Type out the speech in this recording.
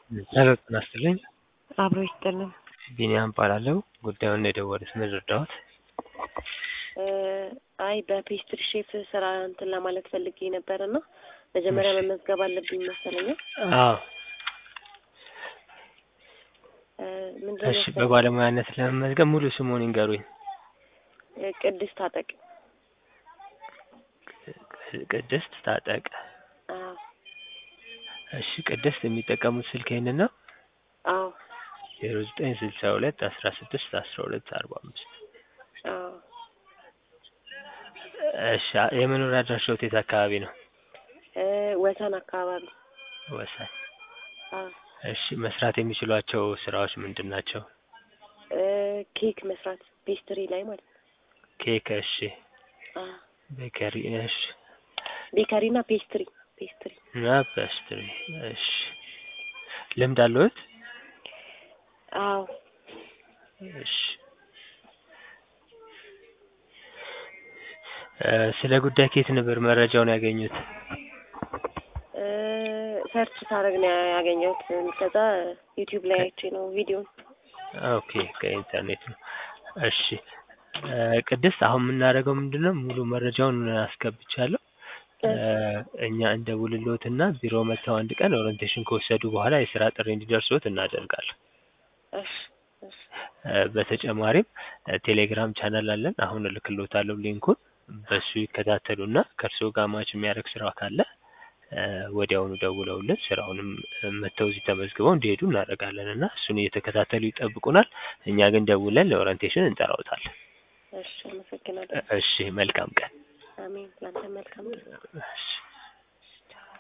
ሄሎ ጤና ይስጥልኝ። አብሮ ይስጥልን። ቢኒያም እባላለሁ። ጉዳዩን የደወሉት ምን ልርዳዎት? አይ በፔስትሪ ሼፍ ስራ እንትን ለማለት ፈልጌ ነበር እና መጀመሪያ እሺ። መመዝገብ አለብኝ መሰለኝ። አዎ ምንድን እሺ። በባለሙያነት ለመመዝገብ ሙሉ ስሙን ይንገሩኝ። ቅድስት ታጠቅ። ቅድስት ታጠቅ። አዎ እሺ። ቅድስት የሚጠቀሙት ስልክ ይህንን ነው? አዎ ዜሮ ዘጠኝ ስልሳ ሁለት አስራ ስድስት አስራ ሁለት አርባ አምስት አዎ እሺ። የመኖሪያ አድራሻዎት የት አካባቢ ነው? ወሰን አካባቢ። ወሰን። አዎ እሺ። መስራት የሚችሏቸው ስራዎች ምንድን ናቸው? ኬክ መስራት ፔስትሪ ላይ ማለት ነው። ኬክ። እሺ። አዎ ቤከሪ። እሺ። ቤከሪ እና ፔስትሪ ፔስትሪ እና ፔስትሪ። እሺ። ልምድ አለዎት? አዎ እሺ። እ ስለ ጉዳይ ከየት ነበር መረጃውን ያገኙት? ሰርች ሳደርግ ነው ያገኘሁት። ከዛ ዩቲዩብ ላይ አይቼ ነው ቪዲዮን። ኦኬ ከኢንተርኔት ነው። እሺ እ ቅድስት አሁን የምናደርገው ምንድን ነው ሙሉ መረጃውን አስገብቻለሁ። እ እኛ እንደውልልዎትና ቢሮ መጥተው አንድ ቀን ኦሪንቴሽን ከወሰዱ በኋላ የስራ ጥሪ እንዲደርስዎት እናደርጋለን። እሺ እሺ እ በተጨማሪም እ ቴሌግራም ቻናል አለን። አሁን እልክልዎታለሁ ሊንኩን። በሱ ይከታተሉና ከእርስዎ ጋር ማች የሚያደርግ ስራ ካለ እ ወዲያውኑ ደውለውልን ስራውንም እ መጥተው እዚህ ተመዝግበው እንዲሄዱ እናደርጋለን እና እሱን እየተከታተሉ ይጠብቁናል። እኛ ግን ደውለን ለኦሪንቴሽን እንጠራዎታለን። እሺ አመሰግናለሁ። እሺ መልካም ቀን። አሜን። ላንተ መልካም ቀን። እሺ